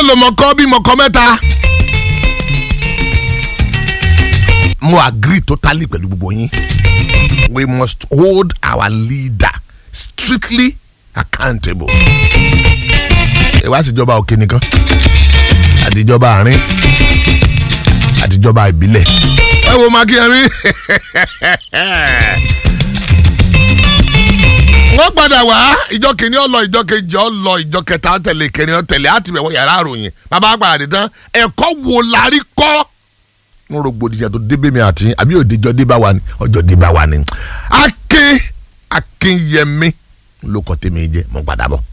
mélòó mo kọ́ bí mo kọ́ mẹ́ta. mo agree totally pẹ̀lú gbogbo yín we must hold our leader strictly accountable. ìwà àtijọba òkè nìkan àtijọba àárín àtijọba ìbílẹ̀. ẹ wo makíyẹmí wọ́n padà wá ìjọ kìíní ọlọ ìjọ kejì ọlọ ìjọ kẹta tẹ̀lé kẹrin ọtẹ̀lé àti ìbẹ̀wò yàrá àròyìn bàbá àgbàrá dé tán ẹ̀kọ́ wo la rí kọ́ ń rògbòdìyàn tó débé mi àti àbí òdìjọ́ débá wa ni ọjọ́ débá wa ni akin akinyẹmí ló kọ́ tèmi jẹ́ mo padà bọ̀.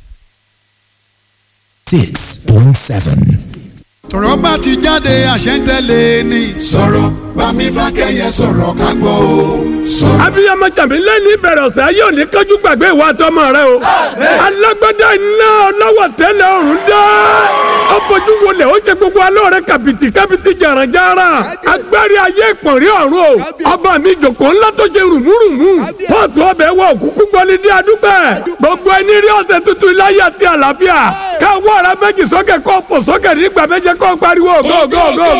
six point seven. tọ̀rọ̀ bá ti jáde àṣẹ ń tẹ̀lé ni. sọ̀rọ̀ bámi fákẹ́yẹ sọ̀rọ̀ ká gbọ́ o sọ̀rọ̀. abiyamọ jàmbí lẹ́ni ìbẹ̀rẹ̀ ọ̀sẹ̀ ayé òní kájú gbàgbé ìwà àtọmọ rẹ o. alágbádá iná ọlọ́wọ́ tẹ́lẹ̀ ọ̀run dá. ọ̀pọ̀jù wọlé ó ṣe gbogbo alóore kàbìtì kàbìtì jàràjàrà. agbárí ayé ìpọ̀nrí ọ̀run o. ọba mi jòkó ńlá tó ṣe rùmúrùmú. pọ́ọ̀tù ọbẹ̀ wọ òkúkú gbọ́lídé adúpẹ́. gbogbo ẹni rí ọ̀sẹ̀ tuntun iláyà àti àlàáfíà. káwọ́ ara méjì sókè kó fò sókè nígbà méje kó pariwo go go go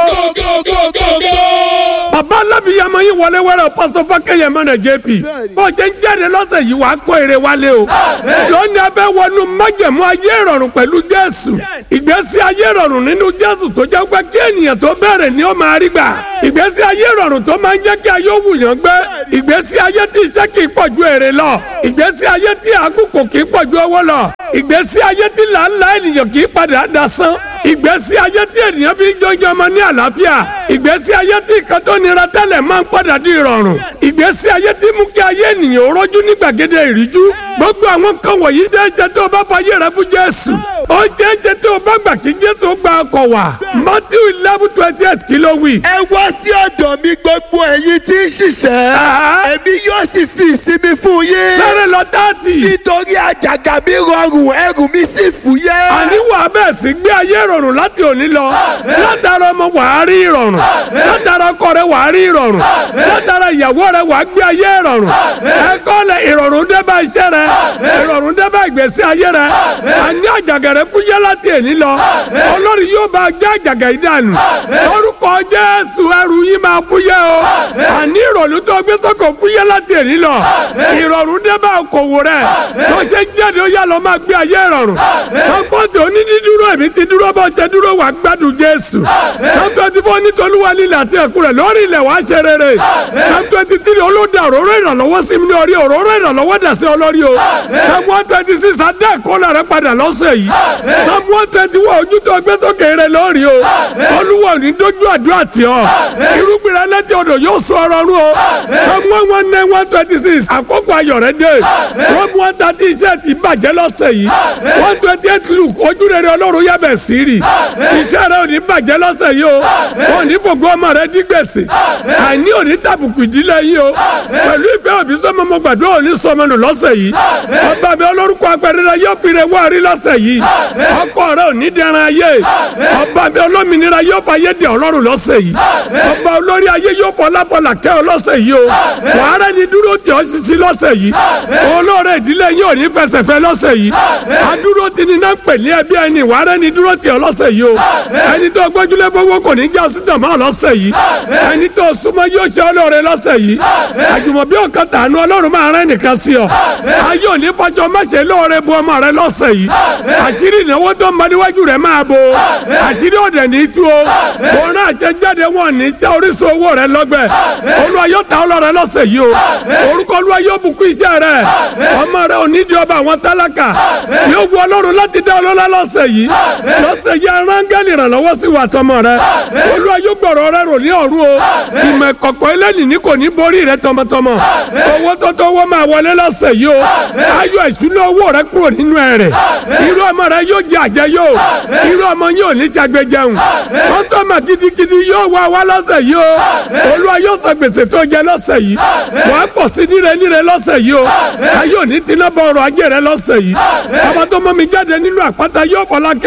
go go bàbá alábìyàmọ yìí wọlé wẹrẹ pásọ fákẹyẹ mọnà jp bó ṣe ń jáde lọ́sẹ̀ yìí wàá kó èrè wálé o lónìí a fẹ́ wọnú májẹ̀mú ayé ìrọ̀rùn pẹ̀lú jésù ìgbésí ayé ìrọ̀rùn nínú jésù tó jẹ́ pé kí ènìyàn tó bẹ̀rẹ̀ ni ó máa rí gbà ìgbésí ayé ìrọ̀rùn tó máa ń jẹ́ kí ayé òwúyàn gbé ìgbésí ayé tí iṣẹ́ kì í pọ̀ ju èrè lọ ìgbésí ayé tí àkókò kì í pọ̀ ju owó lọ ìgbésí ayé tí làálàá ènìyàn kì í padà dasán ìgbésí ayé tí ènìyàn fi ń jọjọ ọmọ ní àlàáfíà ìgbésí ayé tí nǹkan tó nira tẹ́lẹ̀ máa ń padà di ìrọ̀rùn ìgbésí ayé tí mú kí ayé ènìyàn ó rójú ní gbàgede ìríjú gbogbo àwọn kan wọ̀nyí ṣe é ṣe tó o bá fayé rẹ fún jésù ó ṣe é ṣe tó o bá gbà kí jésù gba ọkọ̀ wá matthew eleven twenty eight kí ló wí. ẹ wá sí ọ̀dọ̀ mi gbogbo ẹ̀yin tí ń ṣiṣẹ́ èmi yóò sì fi ìsinmi fún yín. sáré lọ dáàtì. nítorí àjàgà mi rọrùn ẹrù mi sì fúyẹ́. àníwò abẹ́ sí gbé ayé ìrọ̀rùn láti òní lọ látara ọmọ wàá rí ìrọ̀rùn látara ọkọ rẹ wàá rí ìrọ̀rùn látara ìyàwó rẹ wàá gbé ayé ìrọ̀rùn ẹ̀kọ́ lẹ ìrọ̀rùn dé bá iṣẹ́ rẹ ìrọ̀rùn dé bá ìgbésí ayé rẹ àní àjàgà rẹ fúyẹ́ láti èní lọ olórí yóò bá já àjàgà yìí dànù orúkọ jésù ẹrù yín máa fúyẹ́ o àní ìrọ̀lú tó gbé sọ́kò fúyẹ́ láti èní lọ ìrọ̀rùn dé bá okòwò rẹ tó ṣe jáde ó yà lọ máa gbé ayé ìrọ̀rùn sọ́kọ́tì onídìdúró èmi ti dúró bọ́ ṣe dúró wà gbádùn jésù psalm twenty four nítolúwa lílẹ̀ àti ẹ̀kú rẹ̀ lórí ilẹ̀ wàá ṣe rere psalm twenty three olódà òróró ìrànlọ́wọ́ sí mi ní orí òróró ìrànlọ́wọ́ dà sí olórí o psalm one twenty six adé ẹ̀kọ́lá rẹ̀ padà lọ́sẹ̀ yìí psalm one twenty one ojú tó gbé sókè rẹ̀ lórí o olúwa ò ní dójú àdúrà tì ọ́ irúgbìn rẹ̀ létí odò yóò sọ ọ̀rọ̀ rú o psalm one one nine one twenty six àkókò ayọ̀ rẹ̀ dé psalm one thirty iṣẹ́ ti bàjẹ́ lọ́sẹ̀ yìí one twenty eight luke ojú rere ọlọ́run yàbẹ̀ sí rì iṣẹ́ rẹ̀ ò ní bàjẹ́ lọ́sẹ̀ yìí o ò ní fògbó ọmọ rẹ̀ dí gbèsè àìní ò ní tàbùkù ìdílé yìí o pẹ̀lú ìfẹ́ òbí sọmọ mo gbàdúrà ò ní sọmọ nù lọ́sẹ̀ yìí ọba mi olórúkọ apẹ̀rẹ̀ yóò fi rẹ̀ wá rí lọ́sẹ̀ yìí ọkọ rẹ̀ ò ní dẹran ayé ọba mi olómìnira yóò fa ayé dẹ ọlọ́run lọ́sẹ̀ yìí ọba olórí ayé yóò fọláfọlá kẹ́ ọ lọ́sẹ̀ yìí o wàhálà ni dúró tì ọ́ sisi lọ́sẹ̀ yìí olóore ìdílé yìí ò ní fẹsẹ̀fẹ́ lọ́sẹ̀ yìí adúró ti ní náà pè ní ẹbí ẹni wàhálà ni dúró tì ọ́ lọ́sẹ̀ yìí o ẹni tó gbójúlé fowó kò ní já sí tàmá lọ́sẹ̀ yìí ẹni tó súnmọ́ yóò ṣe olóore lọ́sẹ̀ yìí àjùmọ̀bí ọ̀kan tànú ọlọ́run máa rẹ́ nìkan sí ọ ayé òní fọjọ́ mẹ́sẹ̀ lóore bu ọmọ rẹ lọ́sẹ̀ yìí àṣírí ìnáwó tó ń bá níwájú rẹ máa bo àṣírí òde ní tú o òun náà ṣe jáde wọn ní já orísun owó rẹ lọ́gbẹ̀ olúwa yóò ta ọlọ́rẹ lọ́sẹ̀ yìí o orúkọ olúwa yóò bùkún iṣẹ́ rẹ ọmọ rẹ ò ní di ọba àwọn tálákà yóò wu ọlọ́run láti dá ọlọ́lá lọ́sẹ̀ yìí lọ́sẹ̀ yìí arángẹ́lì ìrànlọ́wọ́ sí wa tọmọ rẹ olúwa yóò gbọ̀rọ̀ rẹ rò ní ọ̀run o ìmọ̀ ìkọ̀kọ̀ ẹlẹ́nì ní kò ní borí rẹ tọmọtọmọ owó tó tó owó máa wọlé lọ́sẹ̀ yìí o ayọ̀ ìṣúná owó rẹ kúrò nínú ẹ̀ rẹ̀ irú ọmọ rẹ yóò jẹ àjẹ yóò irú ọmọ yóò ní ṣàgbéjẹun kọ́sọ́mà gidigidi yóò wá wá lọ́sẹ̀ yìí o olúwa yóò sọ gbèsè tó jẹ lọ́sẹ̀ yìí wàá pọ̀ sí níre níre lọ́sẹ̀ yìí o ayọ̀ ní tiná bọ̀ ọrọ̀ ajé rẹ lọ́sẹ̀ yìí ọmọ tó mọ́ mi jáde nínú àpáta yóò fọlá kẹ́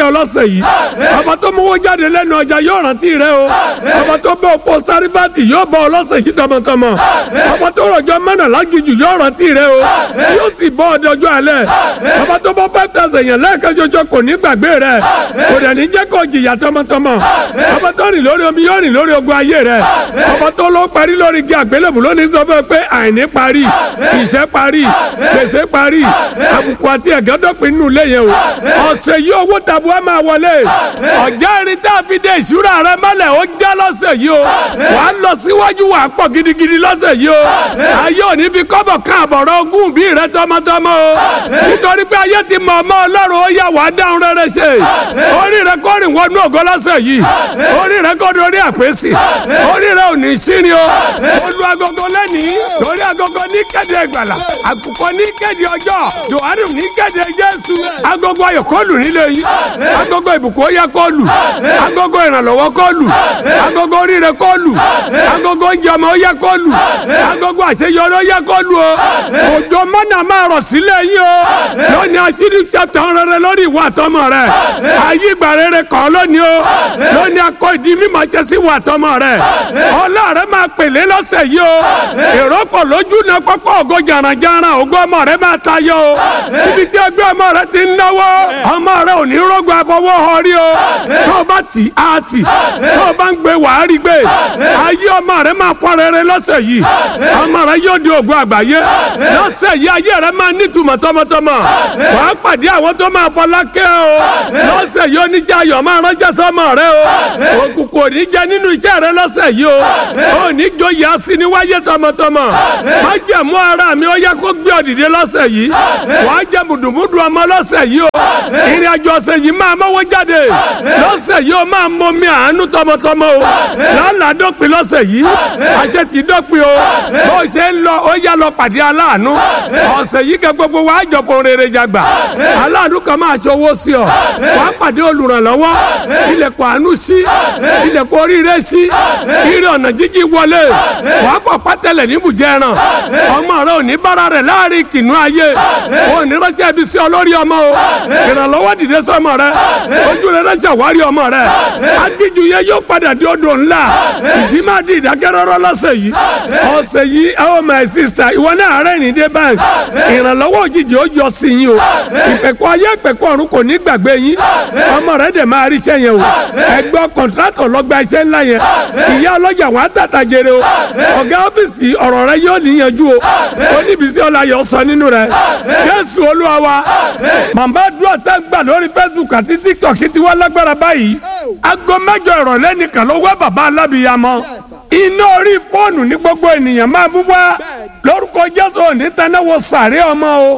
rántí ọlọ́sẹ̀ yìí ọba tó mówó jáde lẹ́nu ọjà yóò rántí rẹ o ọba tó bẹ òpó sárífàtì yóò bọ ọlọ́sẹ̀ yìí tọmọtọmọ ọba tó rọjò mẹ́nà lágìjù yóò rántí rẹ o yóò sì bọ́ ọdẹ ọjọ́ alẹ́ ọba tó bọ́ five thousand yẹn lẹ́ẹ̀kan ṣoṣo kò ní gbàgbé rẹ kò dẹ̀ ní jẹ́ kó jìyà tọmọtọmọ ọba tó rìn lórí omi yóò rìn lórí ogun ayé rẹ ọba tó ló parí lórí igi àgbélébù lónìí sọ fún ẹ pé àìní parí ìṣẹ́ parí gbèsè parí àbùkù àti ẹ̀gẹ́dọ́pin nínú ilé yẹn o ọ̀sẹ̀ yìí owó tabua máa wọlé ọ̀já irin tá a fi dé ìṣúra rẹ mọ́lẹ̀ ó já lọ́sẹ̀ yìí o wàá lọ síwájú wàá pọ̀ gidigidi lọ́sẹ̀ yìí o ayé òní fi kọ́bọ̀ kan àbọ̀rọ̀ ogún bí rẹ tọmọtọmọ o nítorí pé ayé ti mọ ọmọ ọlọ́run ó yà wàá dáhùn rere ṣe orí rẹ kọ́ rìn wọnú ògo lọ́sẹ̀ yìí orí rẹ kọ́ dorí àpèsè orí rẹ ò ní sírin o olú agogo lẹ́nìí lórí agogo ní kéde ìgbàlà àkùkọ ní kéde ọjọ́ yohane ní kéde jésù agogo ayọ̀ kọlù nílé yìí agogo ìbùkún ó yẹ kọlù agogo ìrànlọ́wọ́ kọlù agogo oríire kọlù agogo oúnjẹ ọmọ ó yẹ kọlù agogo àṣeyọrí ó yẹ kọlù o òjò mọ́nà máa rọ̀ sílẹ̀ yìí o lónìí aṣírí chapter rere lórí ìwà àtọmọ rẹ ayé ìgbà rere kọ́ lónìí o lónìí akọ ìdí mímọ́ jẹ́ sí ìwà àtọmọ rẹ ọlọ́ọ̀rẹ́ máa pèlé lọ́sẹ̀ yìí o èrò pọ̀ lójú náà pọ́pọ́ ògo jàrànjàràn ògo ọmọ rẹ máa tayọ o ibi tí ẹgbẹ́ ọmọ rẹ ti ń náwó ọmọ rẹ ò ní rògbò àfọwọ́ ọrí o tó o bá tì á tì tó o bá ń gbé wàá rí gbé ayé ọmọ rẹ máa fọ rere lọ́sẹ̀ yìí ọmọ rẹ yóò di ògo àgbáyé lọ́sẹ̀ yìí ayé rẹ máa nítumọ̀ tọmọtọmọ wàá pàdé àwọn tó máa fọlákẹ́ o lọ́sẹ̀ yìí oníjà ayọ̀ máa ránṣẹ́ sọmọ rẹ o òkùnkùn ò ní jẹ nínú iṣẹ́ rẹ lọ́sẹ̀ yìí o ò ní jóye asíní wáyé tọmọtọmọ má jẹ̀mú ara mi ó yẹ kó gbé ọ̀dìdẹ lọ́sẹ̀ yìí wàá jẹ mùdùmùdù ọmọ lọ́sẹ̀ yìí o ìrìn àjò ọ̀sẹ̀ yìí máa mọ́wọ́ jáde lọ́sẹ̀ yìí o máa mọ mi àánú tọmọtọmọ o lánàá dọ́pin lọ́sẹ̀ yìí àṣẹ ti dọ́pin o bó ṣe ń lọ ó yá lọ pàdé aláàánú ọ̀sẹ̀ yìí kẹ gbogbo wa jọ fún rere jàgbà aláàánú kan máa ṣọwọ́ sí ọ wàá pàdé olùrànlọ́wọ́ ilẹ̀kùn àánú sí ilẹ̀kùn oríire sí ire ọ̀nà jíjí wọlé wàá kọ̀ pátẹ́lẹ̀ níbùjẹ́ ẹran ọmọ rẹ ò ní bára rẹ̀ láàrin kìnnú ayé ò ní ránṣẹ́ ibi sí ọlórí ọmọ o ìrànlọ́wọ́ dìde sọmọ rẹ ojú rẹ rẹ ṣàwárí ọmọ rẹ adíjú yẹ yóò padà di odò ńlá ìjì máa di ìdákẹ́rọ́rọ́ lọ́sẹ̀ yìí ọ̀sẹ̀ yìí ẹ ó máa sísà ìwọ náà rẹ̀ ní dé báńkì ìrànlọ́wọ́ òjijì ó jọ sí yín o ìpẹ̀kọ́ ayé ìpẹ̀kọ́ ọ̀run kò ní gbàgbé yín ọmọ rẹ dẹ̀ máa ríṣẹ́ yẹn o ẹgbẹ́ kọ̀ǹtrátọ̀ lọ́gba iṣẹ́ ńlá yẹn ìyá ọlọ́jà wọn á tàtà jèrè o ọ̀gá ọ́fíìsì ọ̀rọ̀ rẹ yóò níyanjú o oníbísí ọláyọ̀ sọ nínú rẹ jésù olúwa wa màmá dúró tá gbà lórí facebook àti tiktok ti wá lágbára báyìí aago mẹ́jọ ìrọ̀lẹ́ nìkan ló wá bàbá alábìyamọ iná orí fóònù ní gbogbo ènìyàn máa bú wá lórúkọ jésù òní tanáwó sàré ọmọ o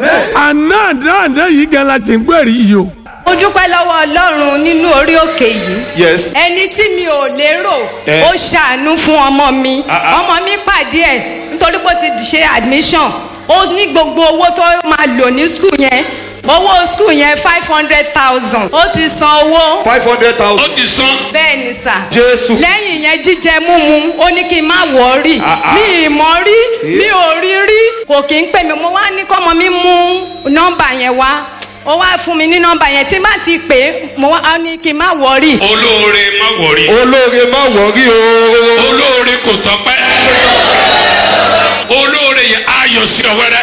àná àná àná yìí gan la ṣe ń gbèrè yìí o. mo dúpẹ́ lọ́wọ́ ọlọ́run nínú orí òkè yìí. Yes. ẹni tí mi ò lérò Eh. ó ṣàánú fún ọmọ mi Ah, ah. ọmọ mi pàdé ẹ̀ nítorí pé ó ti ṣe admission ó ní gbogbo owó tó máa lò ní skul yẹn owó skul yẹn five hundred thousand ó ti san owó five hundred thousand. ó ti sán. bẹ́ẹ̀ ni sà. Jésù. lẹ́yìn yẹn jíjẹ múmu ó ní kí n má wọ̀ọ́rì Ah, ah. mi ì mọ̀ rí mi ò rí rí kò kí ń pè mí mo wá ní kọ́mọ mi mú nọ́mbà yẹn wá ó wá fún mi ní nọ́mbà yẹn tí má ti pè é mo wá á ní kí n má wọ̀ọ́rì. olóore má wọrí. olóore má wọrí o. olóore kò tọpẹ́. olóore yẹ ayọ̀ sí ọ wẹ́rẹ́.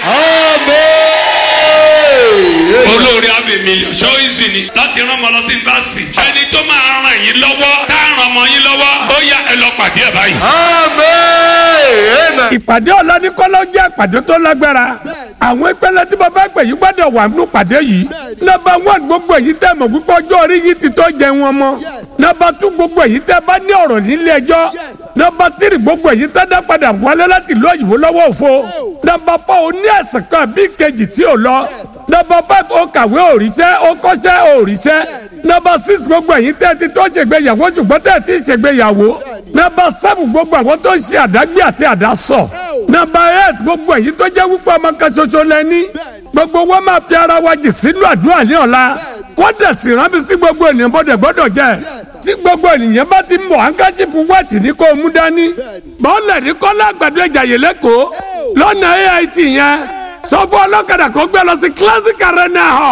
Amen. olóore àbí mílíọ̀nù ṣé ó easy ni láti rán ọmọ lọ sí yunifásitì. ẹni tó máa ràn yín lọ́wọ́ tá a ràn ọmọ yín lọ́wọ́ ó yá ẹ lọ pàdé ẹ̀ báyìí. Amen. Amen. ìpàdé ọ̀la ní kọ́lọ́ jẹ́ ìpàdé tó lágbára àwọn ìpele tí mo fẹ́ pè yí gbọ́dọ̀ wà nínú ìpàdé yìí nọ́mbà one gbogbo èyí tẹ́ mọ̀ púpọ̀ ọjọ́ orí yìí ti tó jẹ wọn mọ́ nọ́mbà two gbogbo èyí tẹ́ bá ní ọ̀rọ̀ nílé ẹjọ́ nọ́mbà three gbogbo èyí tẹ́ dá padà wálé láti ìlú òyìnbó lọ́wọ́ òfo nọ́mbà four ó ní ẹ̀sìn kan bí kejì tí ò lọ nọ́mbà five ó kàwé òrìṣẹ́ ó kọ́ṣẹ́ òrìṣẹ́ nọ́mbà six gbogbo èyí tẹ́ ti tó ṣègbéyàwó ṣùgbọ́n tẹ́ ti ṣègbéyàwó nọ́mbà seven gbogbo àwọn tó ń ṣe àdágbé àti àdásọ nọ́mbà eight gbogbo èyí tó jẹ́ wípé ọmọ kan ṣoṣo lẹ́ni gbogbo wọn máa fi ara wa jì sínú àdúrà ní ọ̀la wọ́n dẹ̀ sì rán mi sí gbogbo ènìyàn bọ́dẹ̀ gbọ́dọ̀ jẹ́ tí gbogbo ènìyàn bá ti mọ̀ hankachi fún wáàtì ní kó o mú dání bọ́ọ̀lẹ̀ ní kọ́lá àgbàdo ìjàyè lẹ́kọ̀ọ́ lọ́nà AIT yẹn sọ fún ọlọ́kadà kó gbé lọ sí classic arena hall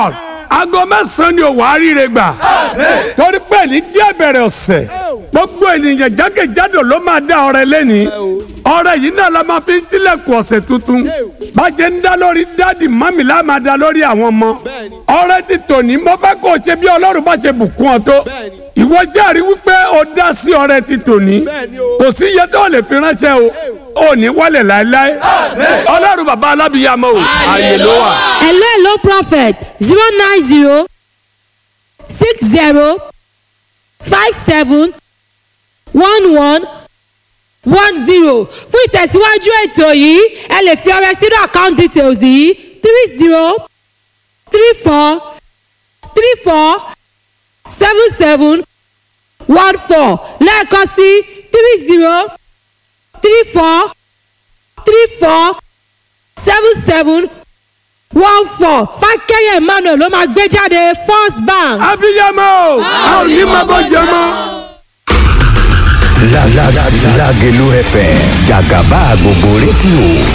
aago mẹ́sàn-án ni òwò àríire gbà torí pé ní jẹ́ bẹ̀rẹ̀ ọ̀sẹ̀ gbogbo ènìyàn jákèjádò ló máa dá ọrẹ lẹ́ni ọrẹ yìí náà la máa fi ń tilẹ̀kùn ọ̀sẹ̀ tuntun bàjẹ́ ń dá lórí dáàdì mọ́mì la máa dá lórí àwọn ọmọ ọrẹ ti tòní mo fẹ́ kó o ṣe bí ọlọ́run bá ṣe bùkún ọ tó ìwọ jẹ́rìí wípé o dá sí ọrẹ ti tòní kò sí iye tó lè fi ránṣẹ́ o ò ní wálẹ̀ láéláé ọlọ́run bàbá alábìyàmọ́ o ààyè ló wà. hello hello prophet zero nine zero six zero five seven one one one zero fún ìtẹ̀síwájú ètò yìí ẹ lè fi ọrẹ sínú account details yìí three zero three four three four seven seven one four lẹ́ẹ̀kan sí three zero three four three four seven seven one four fákẹ́yẹ̀ emmanuel ló máa gbé jáde first bank. abiyamọ a ò ní máa bọ́ jẹ mọ́. La la la Lagelu FM Jagaba gbogbo rédíò